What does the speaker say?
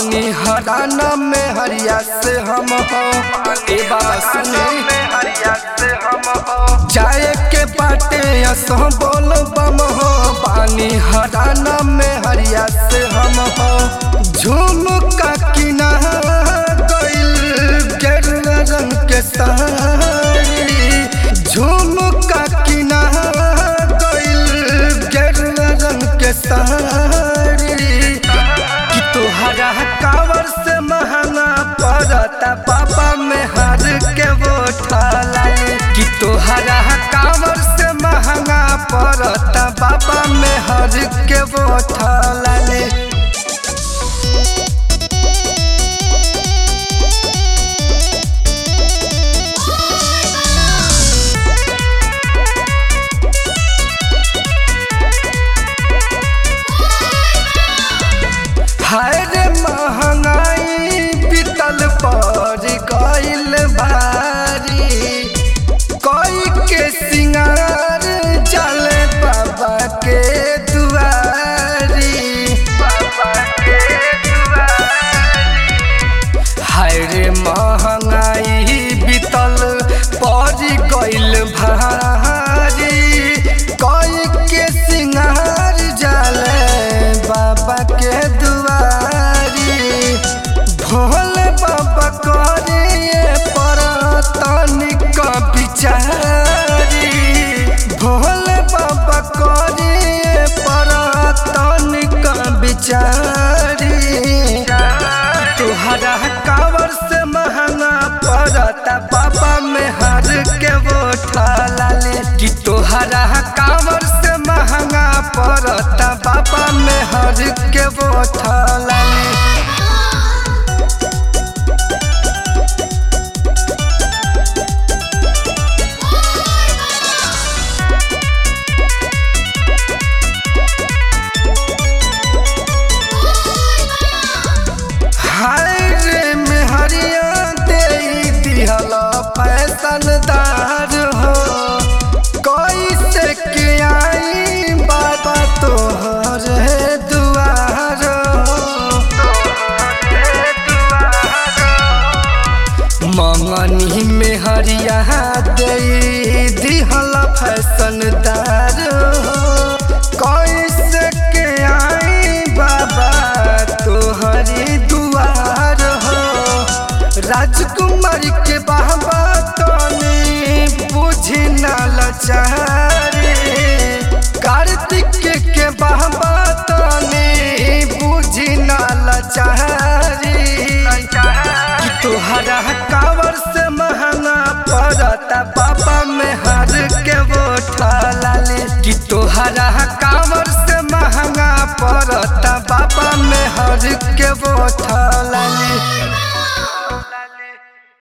पानी हराना में हरिया से हम हो ए बाबा सुने जाए के बाटे असो बोल बम हो पानी हराना में हरिया से हम हो झुमका किना गइल गेरुआ रंग के साड़ी झुमका किना गइल गेरुआ रंग के साड़ी कि तोहरा कावर से महंगा पड़ता बाबा में हर के वो ठालाई कि तोहरा कावर से महंगा पड़ता बाबा में हर के वो ठालाई हाय रे महंगाई पितल पर गइल भारी कोई के सिंगार चले बाबा के दुआरी बाबा के दुआरी हाय रे महंगाई बितल पर गइल भारी कोई के सिंगार जाले बाबा के दुआरी भोले बाबा करे पर तनिक बिचारी भोले बाबा करे पर तनिक बिचारी तुहरा कावर से महंगा पड़ता बाबा में हर के वो ठालाले कि तोहरा कावर से महंगा पड़ता बाबा में हर के वो ठालाले हाय रे मेहरिया दे दिहल फैसनदार हो कैसे के आई बाबा तोहर दुआर मंगनी में हरिया दे दिहल फैसनदार हो कैसे के आई बाबा तोहरी दुआर हो राजकुमारी के बाबा तनी बुझी ना लचारी कार्तिक के बाबा तनी बुझी ना लचारी कि तोहरा कावर से महंगा पड़ता